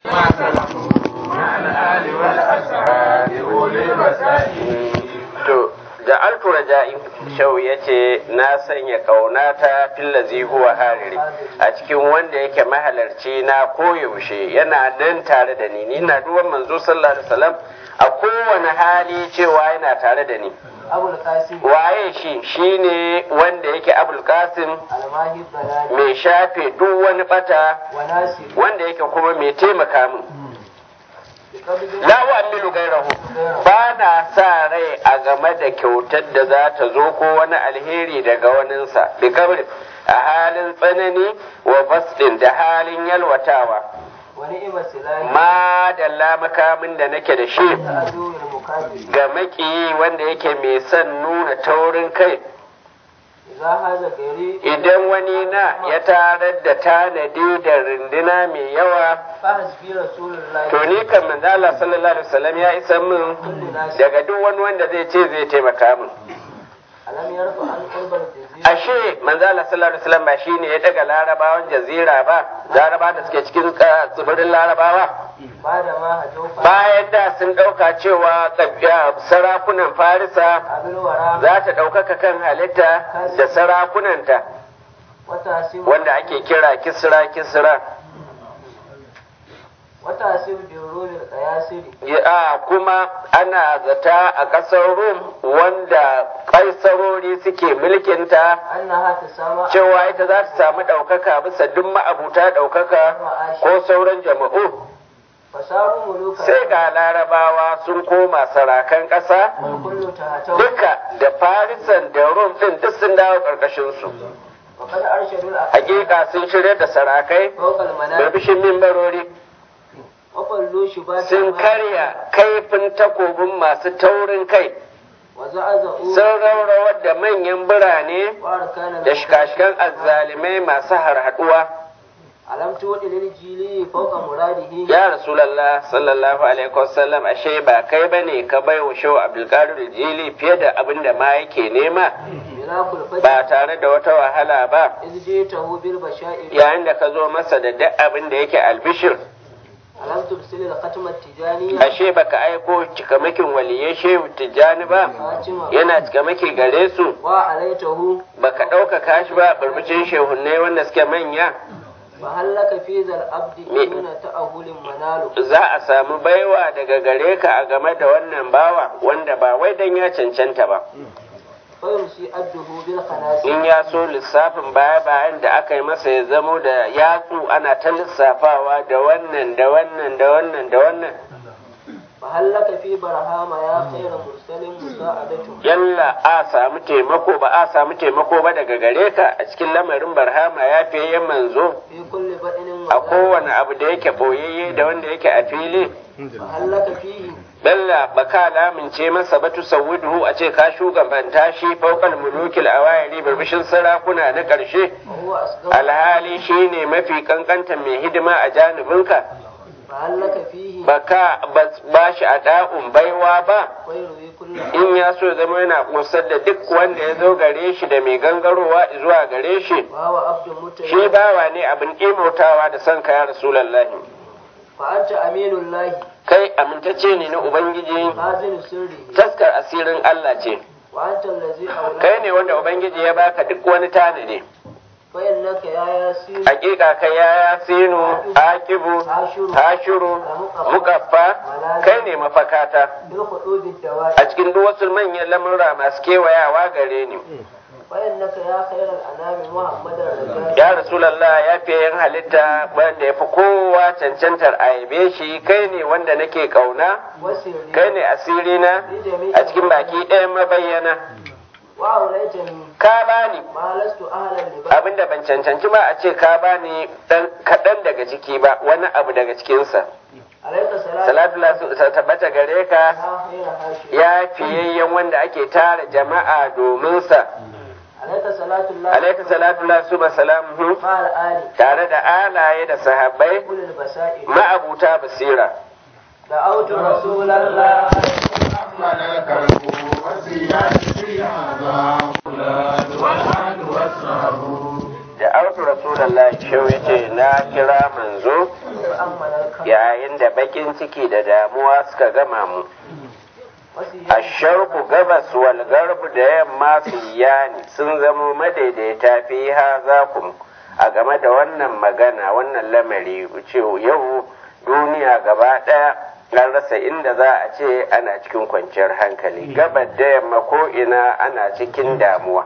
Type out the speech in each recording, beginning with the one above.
to da alturaja'in shau ya ce na sanya kaunata fillazi huwa hariri a cikin wanda yake mahalarci na koyaushe yana nan tare da ni ni na duwan manzo sallallahu alaihi wasallam a kowane hali cewa yana tare da ni waye shi shine wanda yake abul qasim mai shafe duk wani bata wanda yake kuma mai taimaka min la wa amilu gairahu ba na sa rai a game da kyautar da za ta zo ko wani alheri daga waninsa bi kabri a halin tsanani wa basdin da halin yalwatawa ma da makamin da nake da shi ga makiyi wanda yake mai son nuna taurin kai idan wani na ya tarar da tanadi da rinduna mai yawa to ni kan manzo Allah sallallahu alaihi wasallam ya isa min daga duk wani wanda zai ce zai taimaka min ashe manzo Allah sallallahu alaihi wasallam ba shine ya daga larabawan jazira ba laraba da suke cikin tsibirin larabawa bayan da sun ɗauka cewa sarakunan farisa za ta ɗaukaka kan halitta da sarakunanta wanda ake kira kisra kisra ya kuma ana zata a ƙasar rum wanda kaisarori suke mulkinta cewa ita za ta samu ɗaukaka bisa duk ma'abuta ɗaukaka ko sauran jama'u sai ga larabawa sun koma sarakan ƙasa duka da farisan da rum ɗin duk sun dawo ƙarƙashinsu hakika sun shirya da sarakai barbishin mimbarori sun karya kaifin takobin masu taurin kai sun raurawar da manyan birane da shikashikan azzalimai masu harhaduwa alam tuwadi lil jili fawqa muradihi ya rasulullah sallallahu alaihi wasallam ashe ba kai bane ka bai wa shaw abdul qadir jili fiye da abin da ma yake nema ba tare da wata wahala ba izjitahu bil bashair yayin da ka zo masa da duk abin da yake albishir alam tubsil al khatma tijaniya ashe baka aiko cikamakin waliyai shehu tijani ba yana cikamaki gare su wa alaitahu baka ɗaukaka shi ba barbicin shehunnai wanda suke manya mahallaka fi zal abdi duna ta'ahulin manalu za a samu baiwa daga gare ka a game da wannan bawa wanda ba wai dan ya cancanta ba fayumsi adduhu bil khanasi in ya so lissafin baya bayan da aka yi masa ya zamo da yatsu ana ta lissafawa da wannan da wannan da wannan da wannan mahallaka fi barhama ya khayra mursalin musa'adatu yalla a samu taimako ba a samu taimako ba daga gare ka a cikin lamarin barhama ya fiye manzo fi kulli badinin a kowane abu da yake boyayye da wanda yake a fili mahallaka fihi Bella ba ka lamince masa ba tusawwiduhu a ce ka shugabanta shi faukal mulukil awayari birbishin sarakuna na ƙarshe wa huwa asghar alhali shine mafi kankanta mai hidima a janibinka mahallaka fihi ba ka ba shi a da'un baiwa ba khayru kulli in ya so ya zama yana kusar da duk wanda ya zo gare shi da mai gangarowa zuwa gare shi wa huwa abdun mutayyib shi bawa ne abin ƙimautawa da son ka ya rasulallahi fa anta aminullahi kai amintacce ne na ubangiji hazinu sirrihi taskar asirin Allah ce wa anta allazi awla kai ne wanda ubangiji ya baka duk wani tanadi fa innaka ya yasin hakika kai ya yasinu akibu hashiru mukaffa kai ne mafakata bil khudud dawai a cikin duk wasu manyan lamurra masu kewayawa gare ni fa innaka ya khayral anami muhammadar rajal ya rasulallah ya fiye yin halitta wanda ya fi kowa cancantar a yabe shi kai ne wanda nake kauna wasirri kai ne asirina a cikin baki ɗayan mabayyana wa awlaitani ka bani ma lastu ahlan li ba abinda ban cancanci ba a ce ka bani dan kaɗan daga ciki ba wani abu daga cikinsa alayka salatu salatu la ta tabbata gare ka ya khayra hashi ya fiyayyen wanda ake tara jama'a domin sa alayka salatu allah alaika salatu la su salamuhu ma al ali tare da alaye da sahabbai ulul basair ma'abuta basira da'awtu rasulallah ملك القوة يأتي هذا والعهد والصبر da autu rasulullahi shau yace na kira manzo فأمن الكرب yayin da bakin ciki da damuwa suka gama mu وسيا asharku gabas wal garbu da yamma su yani sun zama madaidaita fi hazakum a game da wannan magana wannan lamari ce yau duniya gaba ɗaya an rasa inda za a ce ana cikin kwanciyar hankali gabar da yamma ko ina ana cikin damuwa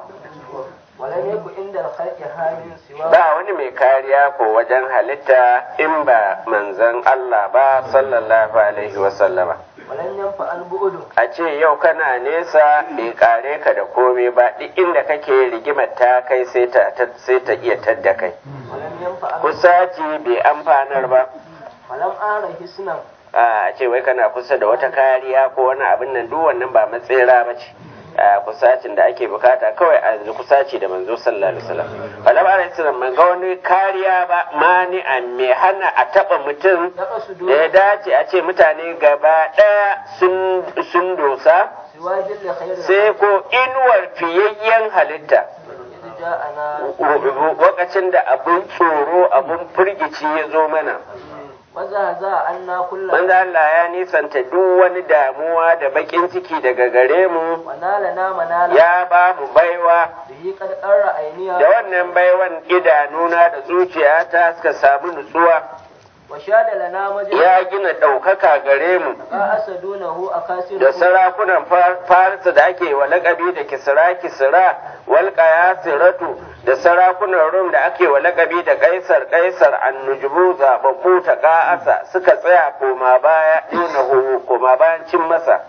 ولم يكن عند الخلق حال سوى ba wani mai kariya ko wajen halitta in ba manzon Allah ba sallallahu alaihi wasallama ولم ينفع البعد a ce yau kana nesa bai kare ka da komai ba duk inda kake rigimar ta kai sai ta sai ta iya tadda kai ولم ينفع kusaci bai amfanar ba ولم أرى حسنا a ce wai kana kusa da wata kariya ko wani abin nan duk wannan ba matsera ba ce a kusacin da ake bukata kawai a yanzu kusaci da manzo sallallahu alaihi wasallam falam alaihi wasallam ban ga wani kariya ba mani a me hana a taba mutum يقصد da ya dace a ce mutane gaba daya sun sun dosa سوى جل خير sai ko inuwar fiyayyen halitta إذ جاءنا lokacin da abin tsoro abin firgici ya zo mana وزهزه عنا كل manzo Allah ya nisanta duk wani damuwa da bakin ciki daga gare mu ونالنا منالا ya ba mu baiwa به قد قر عينيها da wannan baiwan idanuna da zuciyata suka samu nutsuwa وشاد لنا مجد ya gina ɗaukaka gare mu قاس دونه أكاسر da sarakunan Far- farisa da ake wa laƙabi da kisra kisra wal qayasiratu da sarakunan rum da ake wa laƙabi da kaisar kaisar annujubu zababbu ta ƙa'asa suka tsaya koma baya dunahu koma bayan cin masa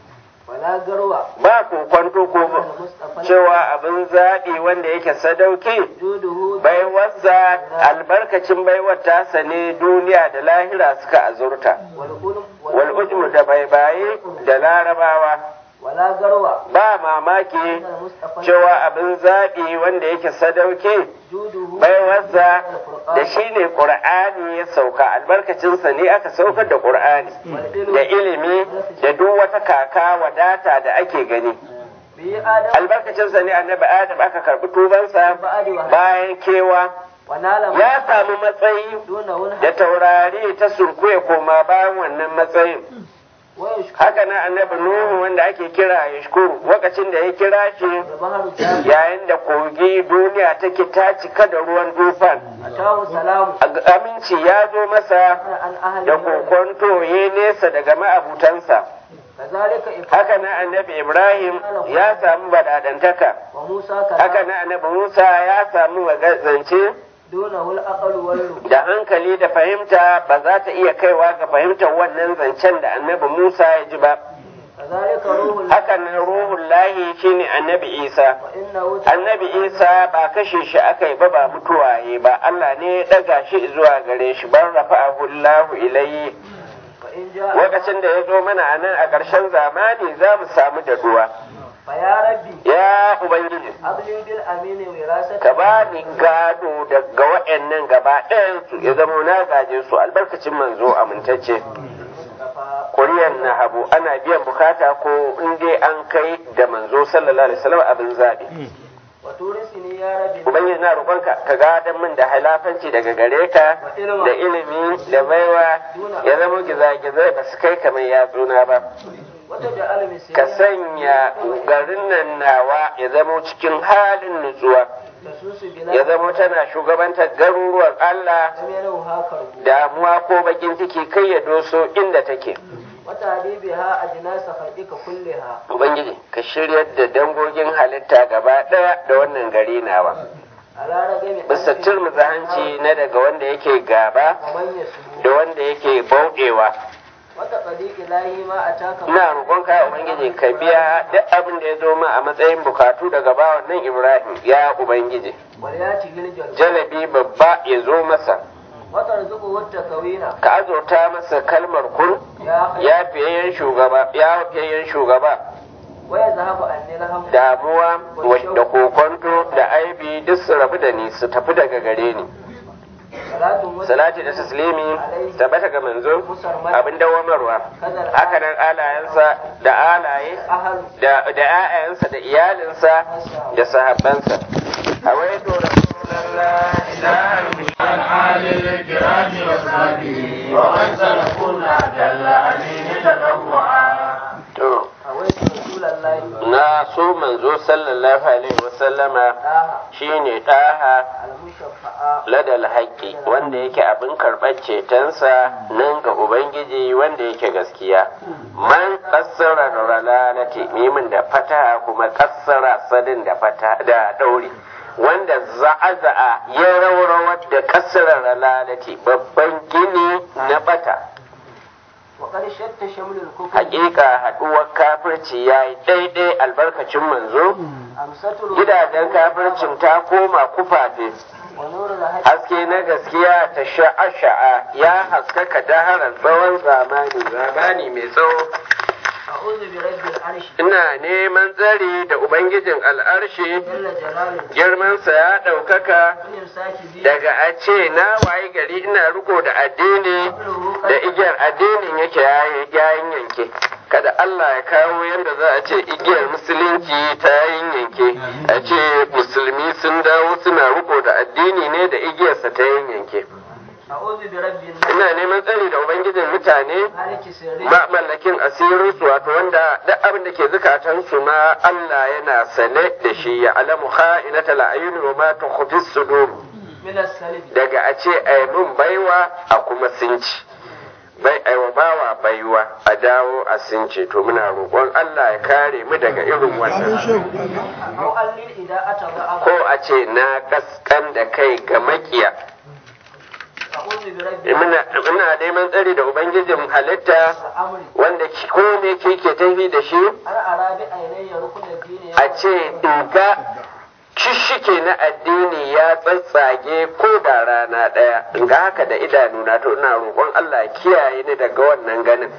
ولا قروة ba kokwanto ko المصطفى cewa abin zaɓi wanda yake sadauki جوده baiwarsa albarkacin baiwar tasa ne duniya da lahira suka azurta والقلم wal ujmu da baibaye da larabawa ولا قروة ba mamaki المصطفى cewa abin zaɓi wanda yake sadauke جوده baiwarsa da shi ne ƙur'ani ya sauka albarkacinsa ne aka saukar da ƙur'ani da ilimi da duk wata kaka wadata da ake gani به آدم albarkacinsa ne annabi adam aka karɓi tubansa bayan kewa ونال ya samu matsayi دونه da taurari ta surkuye koma bayan wannan matsayin ويشكر haka na annabi nuhu wanda ake kira yashkuru lokacin da ya kira shi البحر جامع yayin da kogi duniya take ta cika da ruwan dufan أتاه سلام aminci ya zo masa عن أهل da البلد. kokonto ya nesa daga ma'abutansa كذلك إبراهيم haka na annabi ibrahim ya samu badadantaka وموسى haka كذلك na annabi musa ya samu magazance دونه الأقل واللب da hankali da fahimta ba za ta iya kaiwa ga fahimtar wannan zancen da annabi musa ya ji ba كذلك روح الله haka nan ruhun lahi shine annabi isa وإنه annabi isa ba kashe shi aka yi ba ba mutuwaye ba allah ne ya daga shi zuwa gare shi ban rafa'ahu allahu ilayhi فإن جاء lokacin da ya zo mana a nan a ƙarshen zamani za mu samu daɗuwa فيا ربي ya ubangiji أبلي بالأمين وراثة ka ba ni gado daga waɗannan gaba ɗayansu ya zama na gaje su albarkacin manzo amintacce المصطفى kuriyar na habu ana biyan bukata ko in dai an kai da manzo sallallahu alaihi wasallam abin zaɓi وتورثني يا ربي ubangiji na roƙonka ka gadon min da halafanci daga gare ka da ilimi da baiwa ya zama gizagizai ba su kai kamar yatsuna ba وتجعل مسيري ka sanya garin nan nawa ya zama cikin halin nutsuwa تسوس ya بلاد zama tana shugabantar garuruwan Allah لم ينوها كرب damuwa ko bakin ciki kai ya doso inda take وتعدي بها أجناس خلقك كلها ubangiji ka shiryar da dangogin halitta gaba ɗaya da wannan gari nawa على رغم bisa turmuza hanci na daga wanda yake gaba ومن يسبو da wanda yake bauɗewa وتقضي إلهي ما أتاك ina roƙonka ya ubangiji ka biya duk abin da ya zo min a matsayin bukatu daga bawan nan ibrahim ya ubangiji ولياته الجنة jalabi babba ya zo masa وترزقه التكوين ka azurta masa kalmar kun يا خير ya fiyayyen shugaba ya fiyayyen shugaba ويذهب عني الهم damuwa wa- da kokonto da aibi duk su rabu da ni su tafi daga gare ni صلاة وسلام salati da taslimi tabbata ga manzo abin dawamarwa haka nan alayensa da alaye أهل da da 'ya'yansa da iyalinsa da sahabbansa a wai عن آل الكرام وصحبه ومن سلكونا جل أمين تطوعا to أويت رسول الله na so manzo sallallahu alaihi wasallama ɗaha shine ɗaha المشفعة ladal haƙƙi wanda yake abin karɓar cetonsa nan ga ubangiji wanda yake gaskiya man kassara ralalati mimin da fata kuma kassara sadin da fata da ɗauri wanda za'aza'a ya rawrawar da kassara ralalati babban gini na bata وقد شت شمل الكفر hakika haɗuwar kafirci ya yi daidai albarkacin manzo أمسة gidajen kafircin ta koma kufafe ونور الهدى haske na gaskiya ta sha'a-sha'a ya haskaka daharar tsawon zamani zamani mai tsawo أعوذ برب العرش ina neman tsari da ubangijin al'arshi جل جلاله girmansa ya ɗaukaka من إمساك ذي daga a ce na waye gari ina riko da addini da igiyar addinin yake yayin yanke kada Allah ya kawo yadda za a ce igiyar musulunci ta yayin yanke a ce musulmi sun dawo suna riko da addini ne da igiyarsa ta yayin yanke أعوذ برب الناس ina neman tsari da ubangijin mutane مالك سري ma mallakin asirinsu wato wanda duk abin da ke zukatansu ma Allah yana sane da shi ya alamu kha'inata la'ayuni wa ma tukhfi sudur من السلب daga a ce ai mun baiwa a kuma sinci bai aiwa bawa baiwa a dawo a since to muna roƙon Allah ya kare mu daga irin wannan أو أن للإداءة ضعف ko a ce na kaskan da kai ga makiya أعوذ برب muna muna neman tsari da ubangijin halitta الأمر wanda ki- ko me ke ke tafi da shi أنا أرى بعيني ركن الدين a ce ga shishike na addini ya tsatsage ko da rana ɗaya ga haka da idanuna to ina roƙon Allah ya kiyaye ni daga wannan ganin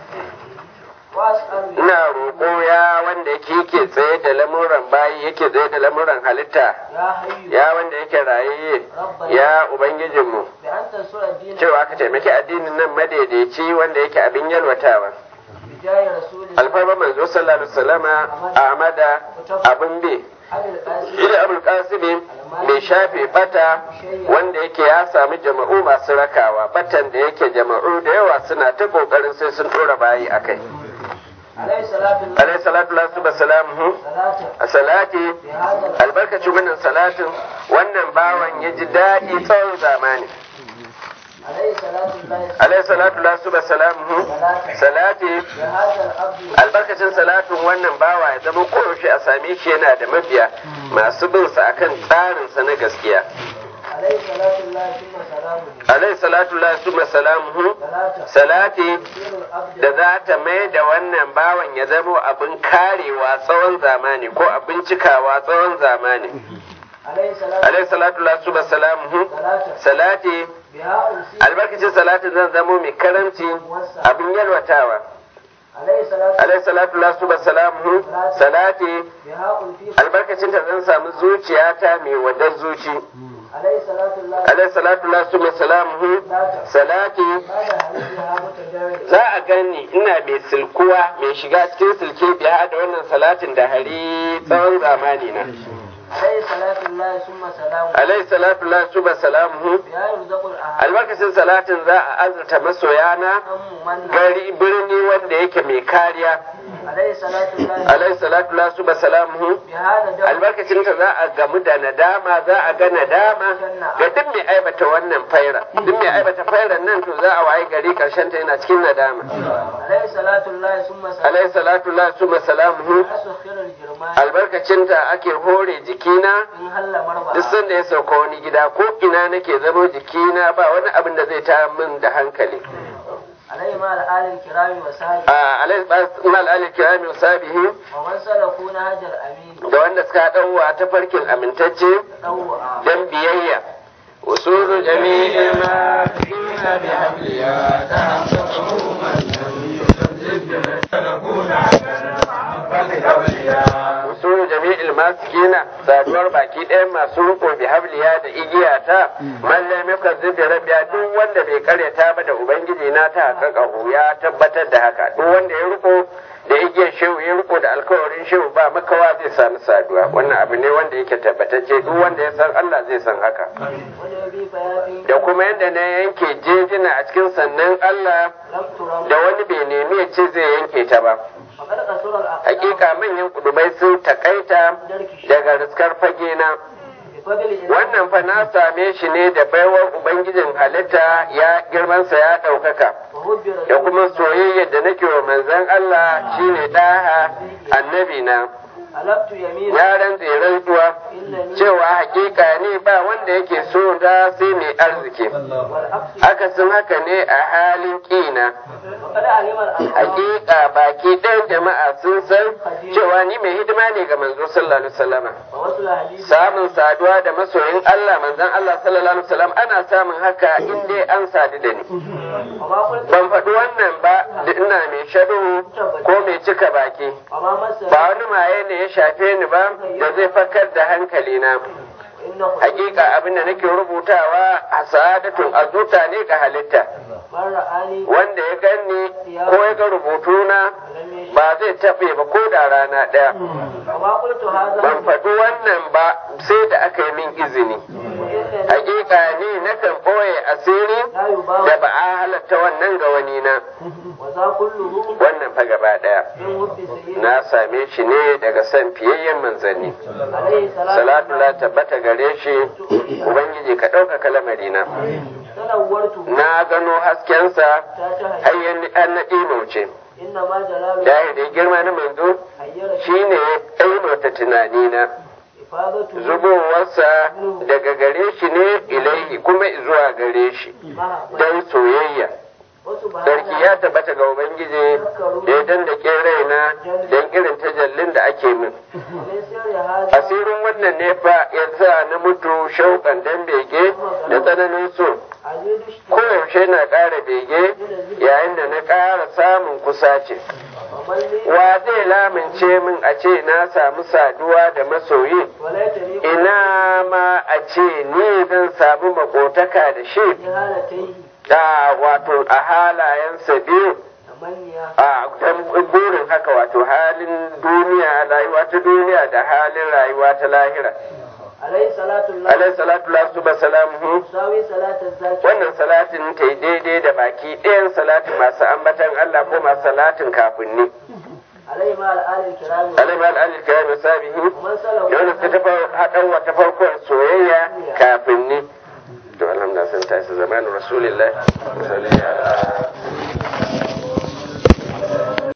وأسأل ina roƙo ya wanda yake yake tsaye da lamuran bayi yake tsaye da lamuran halitta يا حي ya wanda yake raye ya ubangijinmu بأن تنصر الدين cewa ka taimaki addinin nan madaidaici wanda yake abin yalwatawa بجاه رسول الله alfarma manzo sallallahu alaihi wasallama ahmada abin bi علي القاسم Ila Abul Qasim mai shafe bata wanda yake ya samu jama'u masu rakawa batan da yake jama'u da yawa suna ta kokarin sai sun dora bayi akai عليه صلاة الله alayhi salatu lasu ba salamu صلاة a salati بهذا albarkacin wannan salatin wannan bawan ya ji daɗi tsawon zamani عليه صلاة الله alayhi salatu lasu ba salamu salati بهذا العبد albarkacin salatin wannan bawa ya zama koyaushe a same shi yana da mabiya masu bin sa akan tsarinsa na gaskiya عليه صلاة الله ثم سلامه alayhi salatu lasu ba salamu صلاة salati سير العبد da za ta mai da wannan bawan ya zamo abin karewa tsawon zamani ko abin cikawa tsawon zamani عليه صلاة alayhi salatu lasu ba salamu صلاة salati بها أنسي albarkacin salatin zan zamo mai karamci abin yalwatawa عليه صلاة alayhi salatu lasu ba salamu salati بها أنفي albarkacin ta zan samu zuciyata mai wadar zuci عليه صلاة الله alayhi salatu lasu ba salamu salati بعد حديثها متدرج za a gani ina mai silkuwa mai shiga cikin silke biya da wannan salatin da hari tsawon zamani na عليه صلاة الله ثم سلامه alayhi salatu la suba salamuhu بها يرزق الأهل albarkacin salatin za a azurta masoyana أم من gari birni wanda yake mai kariya عليه صلاة الله alayhi salatu la suba salamuhu بهذا دور albarkacin ta za a gamu da nadama za a ga nadama ga duk mai aibata wannan faira duk mai aibata fairan nan to za a waye gari karshen ta yana cikin nadama عليه صلاة الله ثم سلامه alayhi salatu la suba salamuhu أسخر الجرمان albarkacin ta ake hore jikina إن هل duk مربع sanda ya sauka wani gida ko ina nake zama jikina ba wani abin da zai ta min da hankali عليه مع الآل الكرام وسائر a alal ali kirami sabihi ومن سلكوا نهج الأمين da wanda suka dauwa ta farkin amintacce تطوعا dan biyayya usulu jami'il ma فينا بحبلها تحققه من لم يكذب تكون عبدا usulu jami'il masikina saduwar baki ɗayan masu riko bi habliya da igiyata man lam yukazzib bi rabbiya duk wanda bai karyata ba da ubangiji na ta haƙaƙahu ya tabbatar da haka duk wanda ya riko da igiyar shehu ya riko da alkawarin shehu ba makawa zai sami saduwa wannan abu ne wanda yake tabbatacce duk wanda ya san Allah zai san haka وجبي فيافي da kuma yadda na yanke jejina a cikin sannan Allah لم ترم da wani bai nemi ya ce zai yanke ta ba فقد قصر الأقدام hakika manyan kudubai sun takaita daga riskar fage na بفضل إله wannan fa na same shi ne da baiwar ubangijin halitta ya girmansa ya ɗaukaka وهجر da kuma soyayyar da nake wa manzon Allah shine ɗaha annabi na ألبت يمينا ya rantse rantsuwa إنني cewa hakika ne ba wanda yake so da sai mai arziki والعكس akasin haka ne a halin ƙina وقد علم الأنصار hakika baki ɗayan jama'a sun san cewa ni mai hidima ne ga manzo sallallahu alaihi wasallama ووصل حديث samun saduwa da masoyin Allah manzon Allah sallallahu alaihi wasallam ana samun haka in dai an sadu da ni وما قلت ban faɗi wannan ba da ina mai shaɗu ko mai cika baki وما مس ba wani maye ne ya shafe ni ba da zai fakar da hankalina إنه hakika abin da nake rubutawa a sa'adatun azuta ne ga halitta من رآني wanda ya ganni ko ya ga rubutuna لم يشهد ba zai taɓe ba ko da rana ɗaya وما قلت هذا ban faɗi wannan ba sai da aka yi min izini وإنني hakika ni nakan ɓoye asiri لا da يباوع ba a halatta wannan ga wani na وذا كله wannan fa gaba ɗaya من حب سيدنا na same shi ne daga san fiyayyen manzanni عليه السلام salatu la tabbata gare shi ubangiji ka ɗaukaka lamarina تنورت na gano haskensa تاتها hayyan an na ɗimauce إنما جلال dahiri girma na manzo حيرت shine ya ɗaimauta tunanina إفادته zubowarsa daga gare shi ne ilaihi kuma zuwa gare shi محبة don soyayya sarki وسبحانه ya tabbata ga ubangiji da ya dandake raina don irin tajallin da ake min من سر هذا asirin wannan ne fa ya sa na mutu shauƙan dan bege da tsananin so عزيز اشتراك koyaushe na ƙara bege yayin da na ƙara samun kusace ومن لي wa zai lamince min a ce na samu saduwa da masoyi وليتني ina ma a ce ni zan samu makotaka da shi في هالتيه da wato a halayensa biyu تمنيا a dan burin haka wato halin duniya rayuwa ta duniya da halin rayuwa ta lahira عليه صلاة الله alaihi salatu lasu ba salamuhu تساوي صلاة الزاكي wannan salatin ta yi daidai da baki ɗayan salatin masu ambatan Allah ko masu salatin kafin ni عليه مع الآل الكرام alaihi wa alihi kiram sabihi ومن سلوا da wanda suka tafa haɗan wata farkon soyayya kafin ni to alhamdulillah sun tashi zamanin rasulillah sallallahu alaihi wa sallam